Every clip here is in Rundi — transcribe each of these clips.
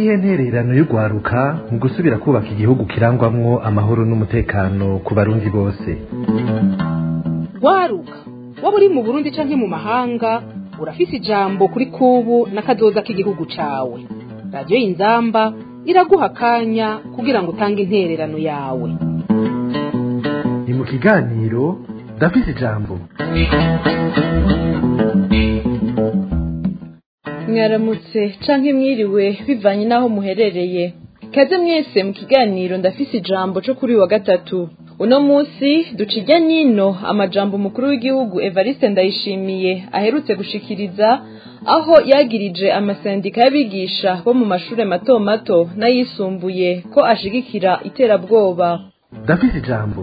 niyihe ntererano y'urwaruka mu gusubira kubaka igihugu kirangwamwo amahoro n'umutekano ku barundi bose rwaruka waba uri mu burundi canke mu mahanga urafise ijambo kuri kubu n'akazoza k'igihugu cawe radiyo y'inzamba iraguha akanya kugira ngo utange intererano yawe ni mu kiganiro ndafise ijambo mwaramutse canke mwiriwe bivanye n'aho muherereye kaze mwese mu kiganiro ndafise ijambo co kuri uyu wa gatatu uno musi duca ijya nyino amajambo umukuru w'igihugu evariste ndayishimiye aherutse gushikiriza aho yagirije amasendika y'abigisha bo mu mashure mato mato n'ayisumbuye ko ashigikira iterabwoba ndafise ijambo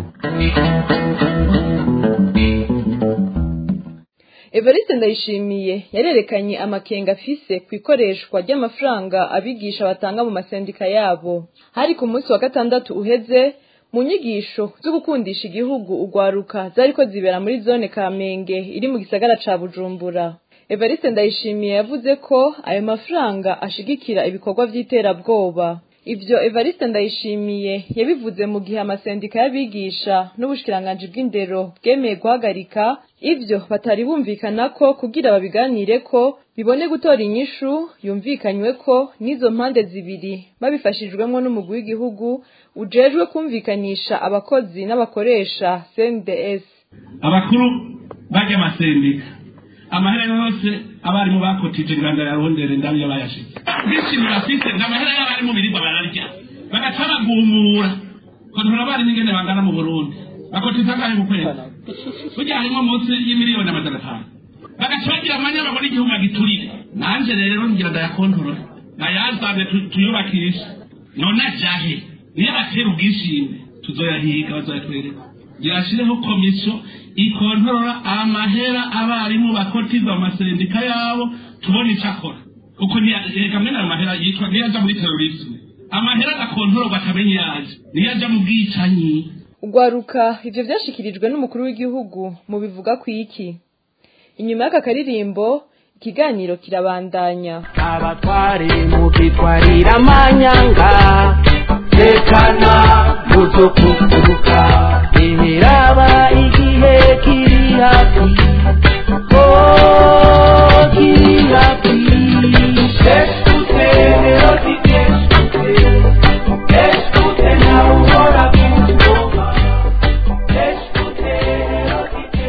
evariste ndayishimiye yarerekanye amakenga afise ku ikoreshwa ry'amafaranga abigisha batanga mu masendika yabo hari ku munsi wa gatandatu uheze mu nyigisho zo gukundisha igihugu ugwaruka zariko zibera muri zone kamenge iri mu gisagara ca bujumbura evariste ndayishimiye yavuze ko ayo mafaranga ashigikira ibikorwa vy'iterabwoba ivyo evariste ndayishimiye yabivuze mu gihe amasendika y'abigisha n'ubushikiranganji bw'indero bwemeye guhagarika ivyo batari bumvikana ko kugira babiganire ko bibone gutora inyishu yumvikanywe ko n'izo mpande zibiri babifashijwemwo n'umugwi w'igihugu ujejwe kumvikanisha abakozi n'abakoresha CNDS abakuru bajya amasendika amahera yose abarimu bakotije nganda yarondere ndabiyo bayashize bishimye bafise n'amahera y'abarimu birirwa bararya bagaca bagumura kontora abarimu ingene bangana mu burundi bakotiza angahe mu kwezi burya harimo munsi y'imiliyoni amajana atanu bagaca bagira amanya babona igihugu agiturire nanje rero ngira ndayakontorora nayazane tuyubakishe none ajahe niyo batera ubwishime tuzoyahiga bazoyatwereka yashireho komisiyo ikontorora amahera abarimu bakotiza mu masendika yabo tubone icyo akora kuko reka mwene ayo mahera yitwa niyo aja muri terorisme amahera agakontororwa atamenye yaje niyo aja mu bwicanyi ugwaruka ivyo vyashikirijwe n'umukuru w'igihugu mu bivuga ku iki inyuma y'aka karirimbo ikiganiro kirabandanya abatware mukitwarira amanyanga tekana muzokuguruka imiraba igihe kiri hafi oh kiri hafi eskute erotike eskute eskute nawe uhora kungoma eskute erotike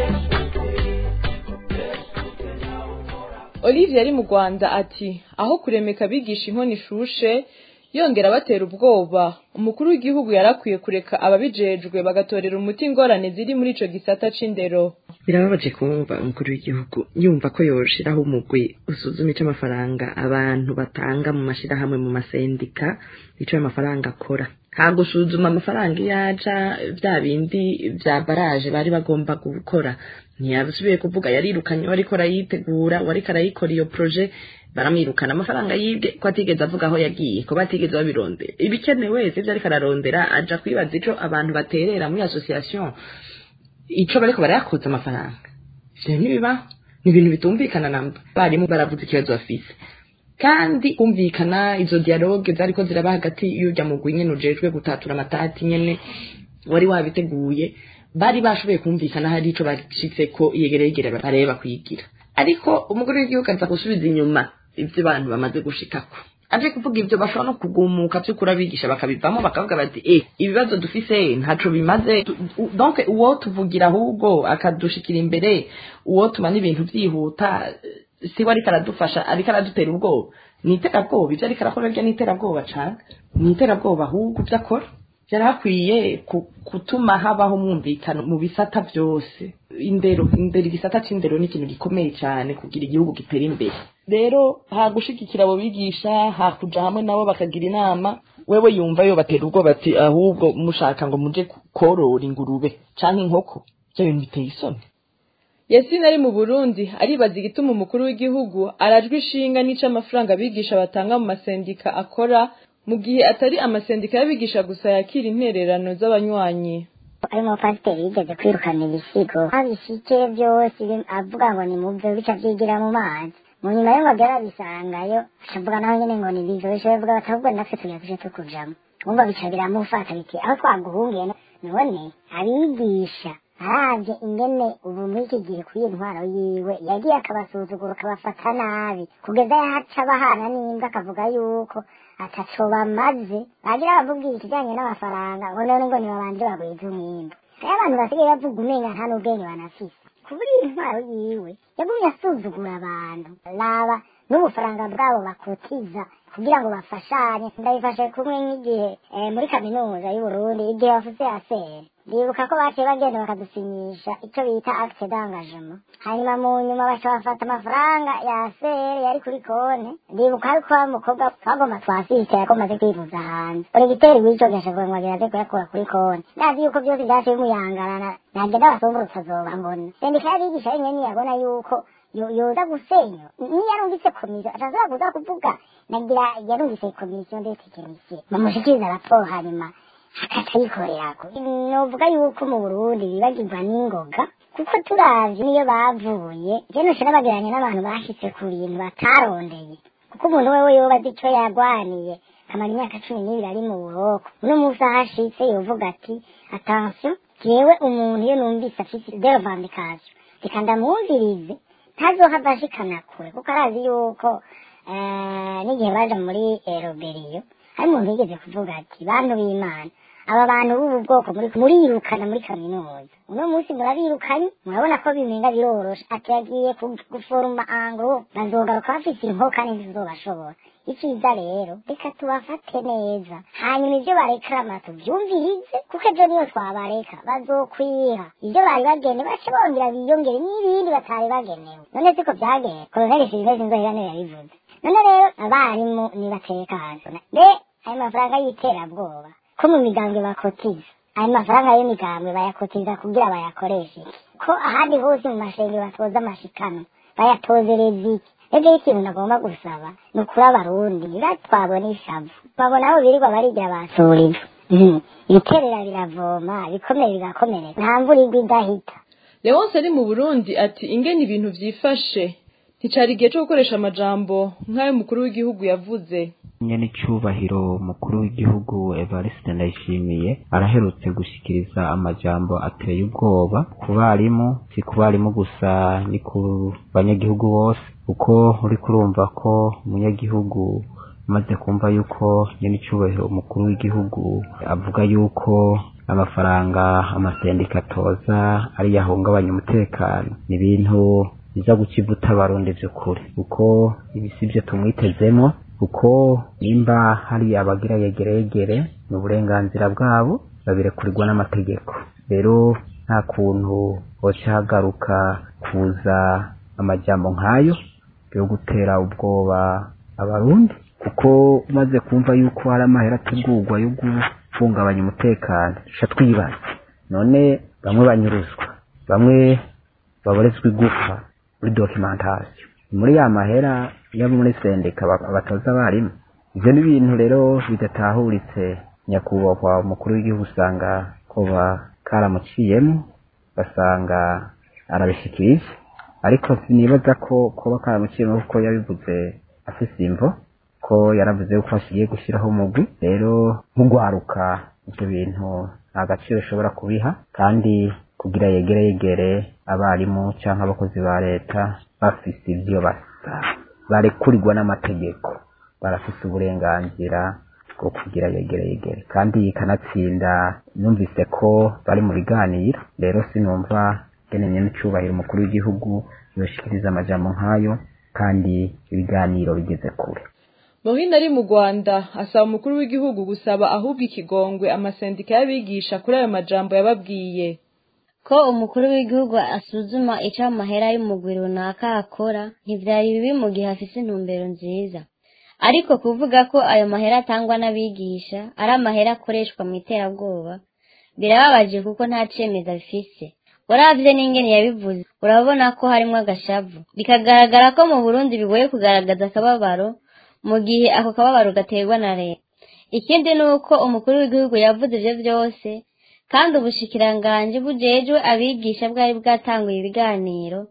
olivier ari mu rwanda ati aho kuremeka abigisha inkono ishushe yongera batera ubwoba umukuru w'igihugu yarakwiye kureka ababijejwe bagatorera umuti ingorane ziri muri ico gisata c'indero birababaje kumva umukuru w'igihugu yumva ko yoshiraho umugwi usuzuma ico amafaranga abantu batanga mu mashirahamwe mu masendika ico ayo mafaranga akora nta gusuzuma amafaranga iyo aja vya bindi vya baraje bari bagomba gukora ntiyasubiye kuvuga yarirukanye wariko arayitegura wariko arayikora iyo proje baramwirukana amafaranga yibwe ko atigeze avuga aho yagiye ko batigeze babirondera ibikenewe sivyo ariko ararondera aja kwibaza ico abantu baterera muri association ico bariko barayakuza amafaranga ivyo ntibibaho ni ibintu bitumvikana namba barimu baravuze ikibazo bafise kandi kumvikana izo dialogue zariko ziraba hagati y'urya mugwi nyene ujejwe gutatura amatati nyene wari wabiteguye bari bashoboye kumvikana hari ico bashitseko yegere yegere bareba kwigira ariko umugore w'igihugu aza gusubiza inyuma ivyo abantu bamaze gushikako aje kuvuga ivyo bashobora no kugumuka vy'ukuri abigisha bakabivamo bakavuga bati eh ibibazo dufise ntaco bimaze Tu- u- donc uwo tuvugira ahubwo akadushikira imbere uwo tubana ibintu vyihuta eh, siwe ariko aradufasha ariko aradutera ubwoba ni iterabwoba ivyo ariko arakora rya ni iterabwoba cane ni iterabwoba ahubwo ivyo akora byari hakwiye ku- gutuma habaho umwumvikano mu bisata byose indero indero igisata c'indero ni ikintu gikomeye cyane kugira igihugu gitera imbere rero hagushigikira abo bigisha hakuja hamwe nabo bakagira inama wewe yumva yo batera ubwoba ati ahubwo mushaka ngo muje korora ingurube canke inkoko ivyo bintu biteye isoni yasine ari mu burundi aribaza igituma umukuru w'igihugu arajwe ishinga n'ico amafaranga abigisha batanga mu masendika akora mu gihe atari amasendika y'abigisha gusa yakira intererano z'abanywanyi ari umupasiteri yigeze kwirukana ibisigo abishike byose avuga ngo ni mubyo bica byigira mu mazi mu nyuma yo ngo agera bisangayo ashavuga naho nyene ngo ni bizo bishoboye vuga bati ahubwo natwe tugiye tuje tukujamo wumva bica biramufata biti aho twaguhungiye no- none abigisha aravye ingene ubu muri iki gihe kuri iyo ntwaro yiwe yagiye akabasuzugura akabafata nabi kugeza yahaca bahana n'imbwa akavuga yuko ataco bamaze bagira bamubwira ikijanye n'amafaranga ngo none ngo nibabanje bagwize umwimbu rero abantu basigaye bavuga umenga nta n'ubwenge banafise kubura iyi ntwaro yiwe yagumye asuzugura abantu raba n'ubufaranga bwabo bakotiza kugira ngo bafashanye ndabifashe kumwe nk'igihe eh, muri kaminuza y'uburundi igihe bafuse aseri ndibuka ko baciye bagenda bakadusinyisha icyo bita acte d'engagement hanyuma mu nyuma baca bafata amafaranga ya aseri yari kuri konti ndibuka yuko wa mukobwa twagomba twasiste yakomaze kwivuza hanze uregiteri w'ico gashavuga ngo ageraze kuyakura kuri konti ndazi yuko byose vyaciye bimuyangarana nagenda basumburutsa azoba mbona sendika y'abigisha yenyene ntiyabona yuko yo- yoza gusenya niyo yarumvise komisiyo atazora kuza kuvuga nagira yarumvise komisiyo ndetse komisiyo bamushikiriza raporo hanyuma akayikorerako novuga yuko mu burundi bibagirwa n'ingoga kuko turavye niyo bavuye je noca nabageranya n'abantu bashitse ku bintu batarondeye kuko umuntu wewe yoba azi ico yagwaniye akamara imyaka cumi n'ibiri ari mu buroko uno munsi aho ashitse yovuga ati attention jewe umuntu iyo numvise afise derevandikasiyo reka ndamwumvirize ntazohava ashikana kure kuko arazi yuko eh, n'igihe baja muri eh, roberiyo hari umuntu yigeze kuvuga ati bantu b'imana aba bantu b'ubu bwoko muri murirukana muri kaminuza uno munsi murabirukanye murabona ko bimenga biroroshe ati yagiye ku- guforoma anglo bazogaruka bafise inko kandi ntizobashobora icyiza rero reka tubafate neza hanyuma ibyo barekarama tubyumvirize kuko ejo niyo twabareka bazokwiha ibyo bari bagenewe bace bongera biyongere n'ibindi batari bagenewe none siko byagenze koloneli silivesi nzohirane yabivuze none rero abarimu nibatekana be ayo mafaranga y'iterabwoba ko mu migambwe bakotiza ayo mafaranga y'imigambwe bayakotiza kugira bayakoreshe iki? ko ahandi hose mu mashengero batoza amashikano bayatozereza iki ebyo ikintu nagomba gusaba ni ukuri abarundi batwabona ishavu babona aho birirwa barigira basuriza ibiterera biravoma ibikomere bigakomereka nta mvura igwa idahita leonce ari mu burundi ati ingene ibintu vyifashe nticari igihe co gukoresha amajambo nk'ayo mukuru w'igihugu yavuze nyene icubahiro umukuru w'igihugu evariste ndayishimiye araherutse gushikiriza amajambo ateye ubwoba ku barimu si ku barimu gusa ni ku banyagihugu bose kuko uriko urumva ko umunyagihugu amaze kumva yuko nyene icubahiro umukuru w'igihugu avuga yuko amafaranga amasendika atoza ari yahungabanya umutekano ni ibintu biza guca ivuta abarundi vy'ukuri kuko ibi sivyo tumwitezemwo kuko nimba hari abagira yegeregere ni uburenganzira bwabo babirekurirwa n'amategeko rero nta kuntu hoca hagaruka kuza amajambo nk'ayo yo gutera ubwoba abarundi kuko umaze kumva yuko hari amahera ategurwa yo guhungabanya umutekano duca twibaza none bamwe banyuruzwa bamwe baborezwa igufa muri dokimentasiyo muri ya mahera yo muri sendika ba- batoza abarimu ivyo ni ibintu rero bidatahuritse nyakubahwa umukuru w'igihugu usanga koba karamuciyemo basanga arabishikirije ariko sinibaza ko kuba karamuciyemo kuko yabivuze afise imvo ko yaravuze yuko ashigiye gushyiraho umugwi rero nk'ugwaruka ivyo bintu nta gaciro ushobora kubiha kandi kugira yegere yegere abarimu canke abakozi ba leta bafise ivyo basa barekurirwa n'amategeko barafise uburenganzira bwo kugira yegere yegere kandi kanatsinda numvise ko bari mu biganiro rero sinumva ngene nyene icubahiro umukuru w'igihugu yoshikiriza amajambo nk'ayo kandi ibiganiro bigeze kure Mohina ari mu Rwanda asaba umukuru w'igihugu gusaba ahubwo ikigongwe amasendika y'abigisha kuri ayo majambo yababwiye ko umukuru w'igihugu asuzuma icyo amahera y'umugwi runaka akora ntibyari bibi mu gihe afise intumbero nziza ariko kuvuga ko ayo mahera atangwa n'abigisha ari amahera akoreshwa mu iterabwoba birababaje kuko nta cemeza bifise uravye n'ingene yabivuze urabona ko harimwo agashavu bikagaragara ko mu burundi bigoye kugaragaza akababaro mu gihe ako kababaro gaterwa na leta ikindi ni uko umukuru w'igihugu yavuze ivyo vyose kandi ubushikiranganji bujejwe abigisha bwari bwatanguye ibiganiro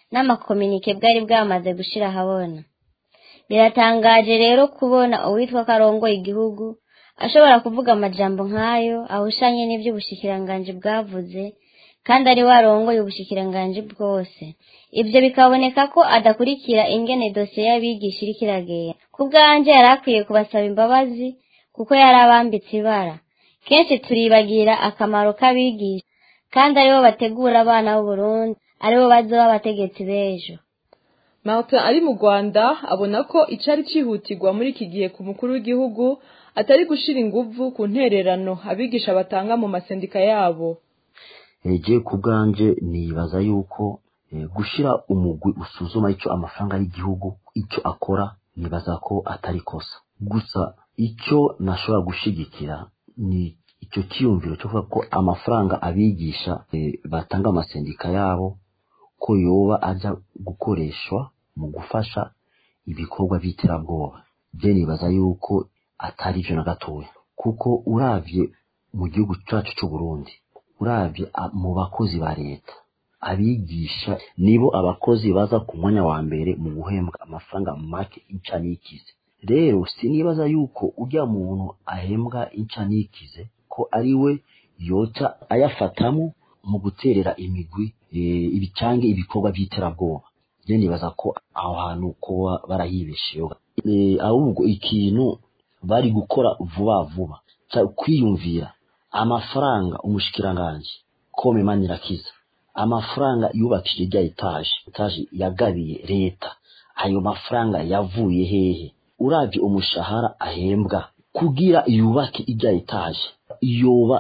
n'amakominike bwari bwamaze gushira ahabona biratangaje rero kubona uwitwa karongo igihugu ashobora kuvuga amajambo nk'ayo ahushanye n'ibyo ubushikiranganji bwavuze kandi ari warongoye ubushikiranganji bwose ibyo bikaboneka ko adakurikira ingene dosiye y'abigisha iriko iragenda ku bwanje yari akwiye kubasaba imbabazi kuko yari abambitse ibara kenshi turibagira akamaro k'abigisha kandi aribo bategura abana b'uburundi aribo bazoba abategetsi b'ejo martin ari mu rwanda abona ko icari cihutirwa muri iki gihe ku mukuru w'igihugu atari gushira inguvu ku ntererano abigisha batanga mu masendika yabo eje ku bwanje nibaza yuko eh, gushira umugwi usuzuma ico amafaranga y'igihugu ico akora nibaza ko atari kosa gusa icyo nashobora gushigikira ni icyo cyiyumviro cyo kuvuga ko amafaranga abigisha eh, batanga amasendika yabo ko yoba aja gukoreshwa mu gufasha ibikorwa by'iterabwoba je nibaza yuko atari ivyo na gatoya kuko uravye mu gihugu cacu c'u Burundi uravye a- mu bakozi ba leta abigisha nibo abakozi baza ku mwanya wa mbere mu guhembwa amafaranga make inca n'ikize rero sinibaza yuko urya muntu ahembwa inca n'ikize ko ari we yoca ayafatamo mu guterera imigwi eh, ibicange ibikorwa by'iterabwoba je nibaza ko aho hantu kuba barahibesheho Eh, ahubwo ikintu bari gukora vuba vuba ca- kwiyumvira amafaranga umushikiranganji kome manirakiza amafaranga yubakije rya etaje etaje yagabiye leta ayo mafaranga yavuye hehe uravye umushahara ahembwa kugira yubake irya etaje yoba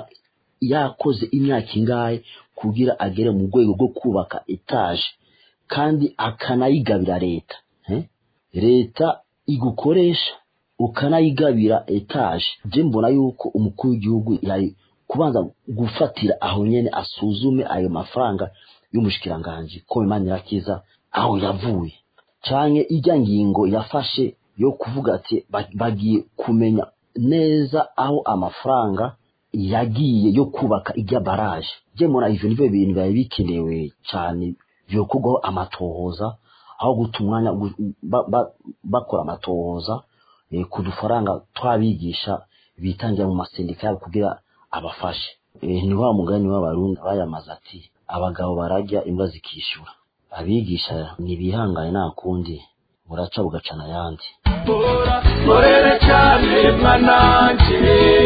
yakoze imyaka ingahe kugira agere mu rwego rwo kubaka etaje kandi akanayigabira leta eh? leta igukoresha ukanayigabira etaje je mbona yuko umukuru w'igihugu yari kubanza gufatira aho nyene asuzume ayo mafaranga y'umushikiranganji ko Manirakiza aho yavuye canke ijya ngingo yafashe yo kuvuga ati ba- bagiye kumenya neza aho amafaranga yagiye yo kubaka ijya baraje je mbona ivyo nivyo bintu biba bikenewe cane vyokorwaho amatohoza aho guta umwanya gu- ba- ba- bakora amatohoza eh, ku dufaranga twabigisha bitangira mu masendika yabo kugira abafashe Eh, ni wa mugani w'abarundi bayamaze ati abagabo bararya imbwa zikishyura abigisha ntibihangane nta kundi buraca bugacana ayandi korera cyane mwananje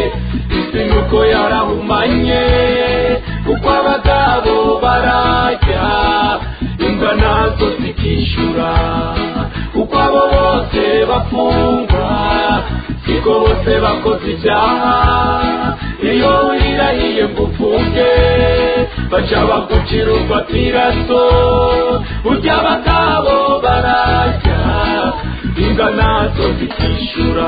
isi nuko yarahumanye kuko abagabo barajya imbwa nazo zikishyura kuko abo bose bafungwa siko bose bakoze ibyaha iyo wirirahiye ngo ufunge baca bagucira urwatiraso burya abagabo barajya imbwa nazo zikishyura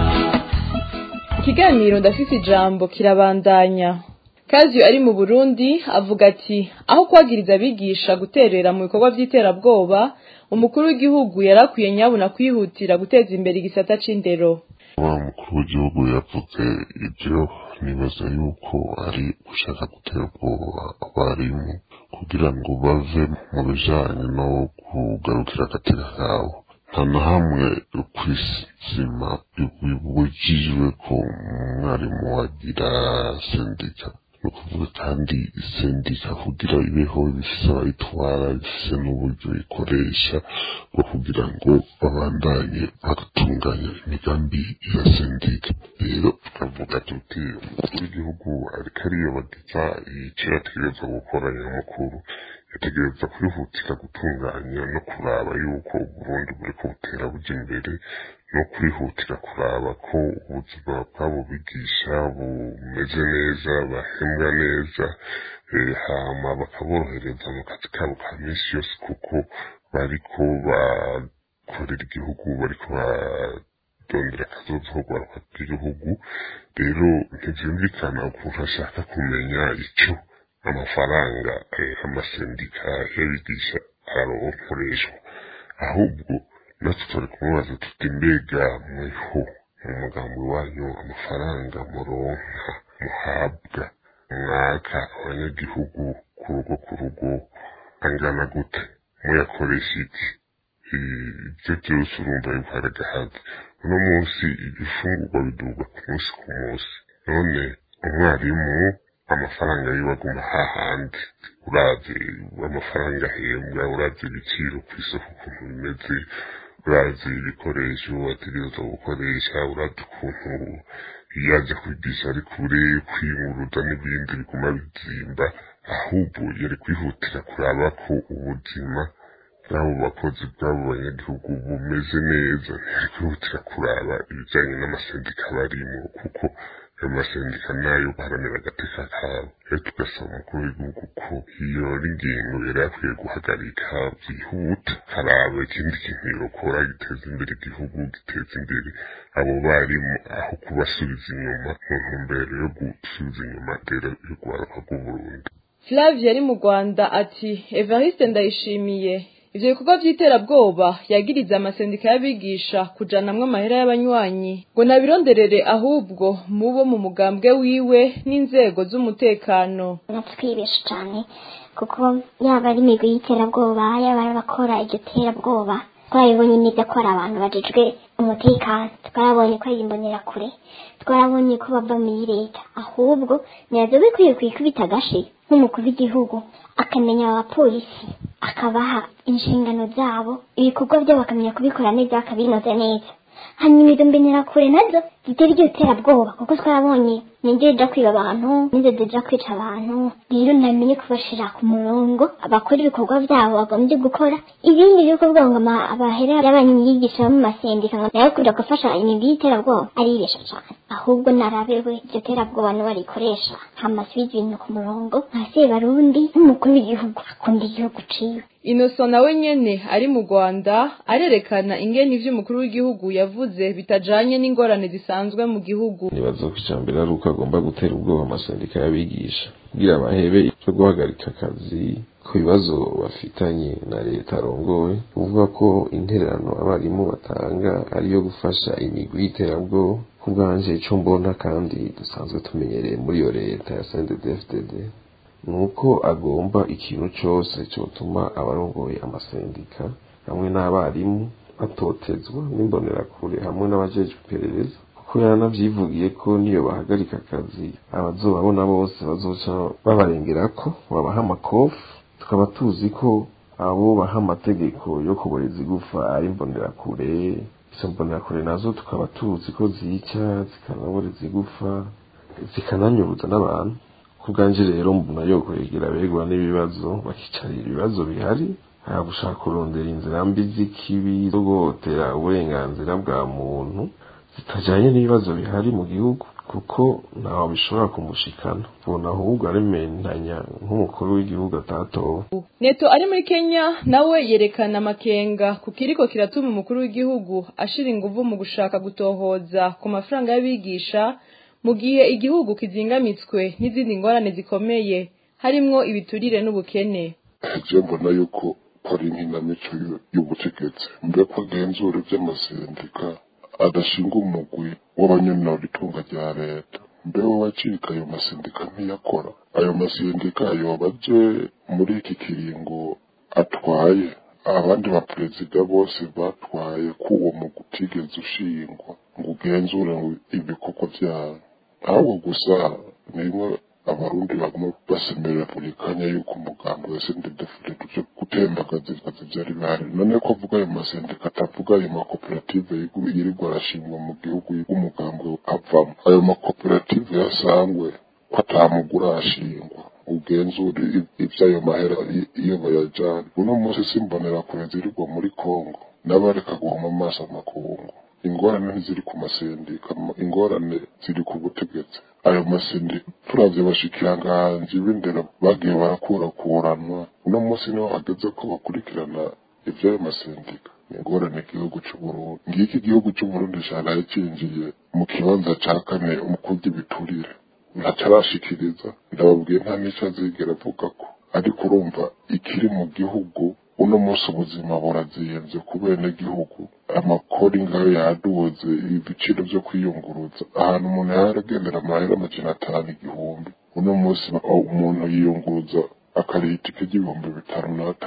ikiganiro ndafise ijambo kirabandanya kaziyo ari mu burundi avuga ati aho kwagiriza abigisha guterera mu bikorwa by'iterabwoba umukuru w'igihugu yari akwiye nyabuna kwihutira guteza imbere igisata c'indero wa mukuru w'igihugu yavuze ibyo nibaza yuko ari gushaka gutera ubwoba abarimu kugira ngo bave mu bijanye no kugarukira agateka kabo nta na hamwe ku isima bibujijwe ko umwarimu wagira sendika ni ukuvuga kandi sendika kugira ibeho bifise abayitwara bifise n'uburyo ikoresha bwo kugira ngo babandanye batunganya imigambi ya sendika rero tukavuga tuti umukuru w'igihugu ariko ariyobagiza icyo yategereza gukora nyamukuru yategereza kwihutira gutunganya no kuraba yuko uburundi buriko butera buja imbere no kwihutira kuraba ko ubuzima bw'abo bigisha bumeze neza bahembwa neza eh, hama bakaborohereza mu kazi kabo ka minsi yose kuko bariko bakorera igihugu bariko barondera akazoza ko guharuka bw'igihugu rero ntivyumvikana ukuntu ashaka kumenya ico amafaranga eh, amasendika y'abigisha aronkoreshwa ahubwo natwe turi kumubaza tuti mbega mweho mu mugambi wanyu amafaranga muronka muhabwa mwaka abanyagihugu ku rugo ku rugo angana gute muyakoresha iki ibyo byose urumva yuko hari agahazi uno munsi ibifungurwa biduga ku munsi ku munsi none umwarimu amafaranga yiwe aguma hahandi uravye amafaranga ahembwa uravye ibiciro ku isoko ukuntu bimeze uravye ibikoresho ategerezwa gukoresha uravye ukuntu iyo aja kwigisha ari kure kwiyunguruza n'ibindi biguma bizimba ahubwo yari kwihutira kuraba ko ubuzima bw'abo bakozi bw'abo banyagihugu bumeze neza ntiyari kwihutira kuraba ibijanye n'amasendika barimo kuko ayo masendika nayo baharanira agateka kabo rero tugasaba umukuru w'igihugu ko iyo ari ingingo yari akwiye guhagarika byihuta haraba ikindi kintu yokora giteza imbere igihugu giteza imbere abo barimu aho kubasubiza inyuma mu ntumbero yo gusubiza inyuma rero y'urwaruka rw'uburundi Flavia ari mu Rwanda ati Evariste ndayishimiye ivyo bikorwa vy'iterabwoba yagiriza amasendika y'abigisha kujanamwo amahera y'abanywanyi ngo nabironderere ahubwo mubo mu mugambwe wiwe n'inzego z'umutekano natwibesha cane kuko yaba ari imigwi y'iterabwoba yaba ari abakora iryo terabwoba twarabibonye neza ko ari abantu bajejwe umutekano twarabonye ko ari imbonerakure twarabonye ko bava muri leta ahubwo nirazo bikwiye kwikubita agashi nk'umukuru w'igihugu akamenya abapolisi akabaha inshingano zabo ibikorwa byabo bakamenya kubikora neza bakabinoza neza hanyuma izo mbonerakure nazo zitera iryo terabwoba kuko twarabonye ninjye zija kwiba abantu ninjye zija kwica abantu rero namenye kubashira ku murongo abakora ibikorwa byabo bagombye gukora ibindi byo kuvuga ngo ama- abahera y'abanyigisha bo mu masendika ngo nayo kuja gufasha imigwi y'iterabwoba aribesha cane ahubwo narabewe iryo terabwoba niwe arikoresha hamasubiza ibintu ku murongo nka sebarundi nk'umukuru w'igihugu akunda igihugu ciwe Innocent nawe nyene ari mu Rwanda arerekana ingene ivyo umukuru w'igihugu yavuze bitajanye n'ingorane zisanzwe mu gihugu nibaza ko icambere ari uko agomba gutera ubwoba amasendika y'abigisha kugira bahebe ivyo guhagarika akazi ku bibazo bafitanye na leta arongowe kuvuga ko intererano abarimu batanga ariyo gufasha imigwi y'iterabwoba ku bwanje ico mbona kandi dusanzwe tumenyereye muri iyo leta ya CNDD-FDD nuko agomba ikintu cose cotuma abarongoye amasendika hamwe n'abarimu batotezwa n'imbonerakure hamwe n'abajejwe iperereza kuko yaranavyivugiye ko niyo bahagarika akazi abazobabona bose bazoca babarengerako babaha amakofi tukaba tuzi ko abo baha amategeko yo kuboreza igufa ari imbonerakure izo mbonerakure nazo tukaba tuzi ko zica zikanaboreza igufa zikananyuruza n'abantu ku bwanje rero mbona yo kwegera abegwa n'ibibazo bakicarira ibibazo bihari nta gushaka kurondera inzira mbi z'ikibi zo guhotera uburenganzira bwa muntu zitajanye n'ibibazo bihari mu gihugu kuko ntaho bishobora kumushikana ubona ahubwo arementanya nk'umukuru w'igihugu atatowe Neto ari muri Kenya nawe yerekana amakenga ku kiriko kiratuma umukuru w'igihugu ashira inguvu mu gushaka gutohoza ku mafaranga y'abigisha mu gihe igihugu kizingamitswe n'izindi ngorane zikomeye harimwo ibiturire n'ubukene je mbona yuko hari nk'inamico y'u- y'ubutegetsi mbe ko agenzura ivy'amasendika adashinga umugwi w'abanyonora itunga rya leta mbe we wacika ayo masendika ntiyakora ayo masendika yoba aje muri iki kiringo atwaye abandi baperezida bose batwaye ko uwo mugwi utigeze ushingwa ngo ugenzure ngo ibikorwa vyawo ahubwo gusa ni rimwe abarundi baguma basemerera buri kanya yuko umugambi wa sendedefure tuje gutembagaza ibibazo vyari bihari none ko avuga ayo masendika atavuga ayo makoperative yigu- yirirwa arashingwa mu gihugu umugambi avamo ayo makoperative yasangwe ko atamugura ashingwa ugenzura i- ivy'ayo mahera i- iyo bayajana uno munsi simbonera kure zirirwa muri kongo n'abareka guhuma amaso amakungu ingorane ntiziri ku masendika ma- ingorane ziri ku butegetsi ayo masendika turavye bashikiranganji b'indero bagiye barakurakuranwa uno munsi niho hageze ko bakurikirana ivy'ayo masendika ni ingorane igihugu c'uburundi ngiki igihugu c'uburundi caraye cinjiye mu kibanza ca kane mu kurya ibiturire ntacarashikiriza ndababwiye nta n'ico azigera avuga ko ariko urumva ikiri mu gihugu uno munsi ubuzima buraziyenze ku benegihugu amakori ngayo yaduze ibiciro vyo kwiyunguruza ahantu umuntu yaragendera amahera amajana atanu igihumbi uno munsi ba- umuntu yiyunguruza akariha itike ry'ibihumbi bitanu n'atanu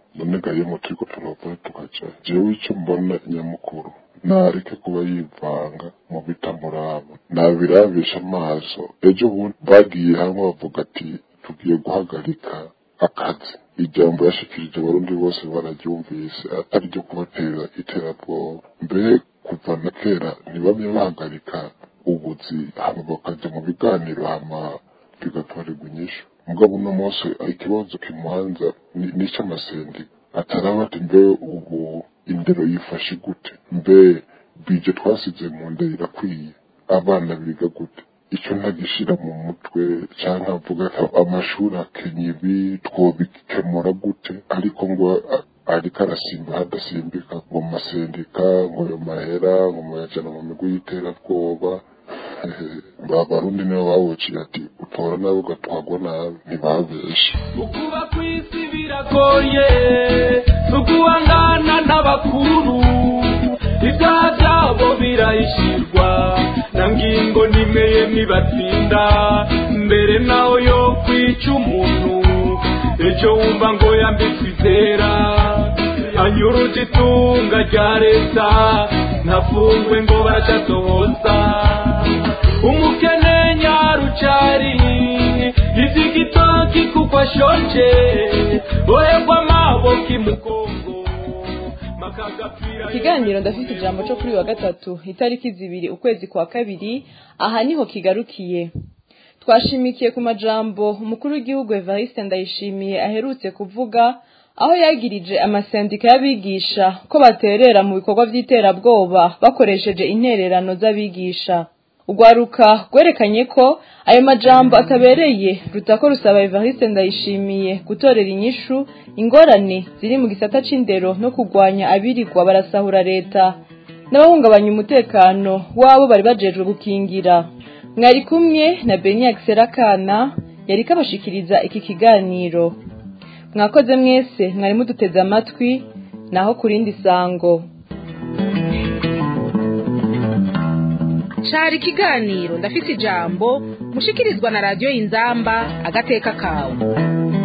none gayemo turiko turavura tukaja jewe ico mbona nyamukuru nareke kuba yivanga mu bitamuraba nabirabisha amaso ejo bundi bagiye hamwe bavuga ati tugiye guhagarika akazi ijambo yashikirije abarundi bose bararyumvise atari ryo kubatera iterabwoba mbere kuva na kera ntibamye bahagarika ubuzi hama bakaja mu biganiro hama bigatorerwa inyishu mugabo uno munsi ikibazo kimuhanza n'ic'amasendi ataraba ati mbe ubu indero yifashe gute mbe bije twasize mu nda irakwiye abana biga gute icyo ntagishira mu mutwe cyangwa avuga ati amashuri akenye ibi twobikemura gute ariko ngo ariko arasimba hadasimbika ngo masendika ngo ayo mahera ngo muyajana mu migwi y'iterabwoba abarundi nibo bawuciye ati utora nawe ugatwagwa nabi ntibabeshe ukuba kw'isi biragoye tuguhangana n'abakuru ibyaha byabo birahishirwa na ngingo nimeye nibatsinda mbere naho yo kwica umuntu ejo wumva ngo yambitswe izera anyuruje itunga rya leta ntafungwe ngo baracatohoza umukene nyarucari izigitoki kuko ashonje ohegwa amaboko imugongo ikiganiro ndafite ijambo cyo kuri wa gatatu itariki zibiri ukwezi kwa kabiri aha niho kigarukiye twashimikiye ku majambo umukuru w'igihugu evariste ndayishimiye aherutse kuvuga aho yagirije amasendika y'abigisha ko baterera mu bikorwa by'iterabwoba bakoresheje intererano z'abigisha urwaruka rwerekanye ko ayo majambo atabereye rutako rusaba evariste ndayishimiye gutorera inyishu ingorane ziri mu gisata c'indero no kurwanya abirirwa barasahura leta n'abahungabanya umutekano wabo bari bajejwe gukingira mwari kumwe na beniak serakana yari kabashikiriza iki kiganiro mwakoze mwese mwari muduteze amatwi naho ku rindi sango cari ikiganiro ndafise ijambo mushikirizwa na radiyo inzamba agateka kawe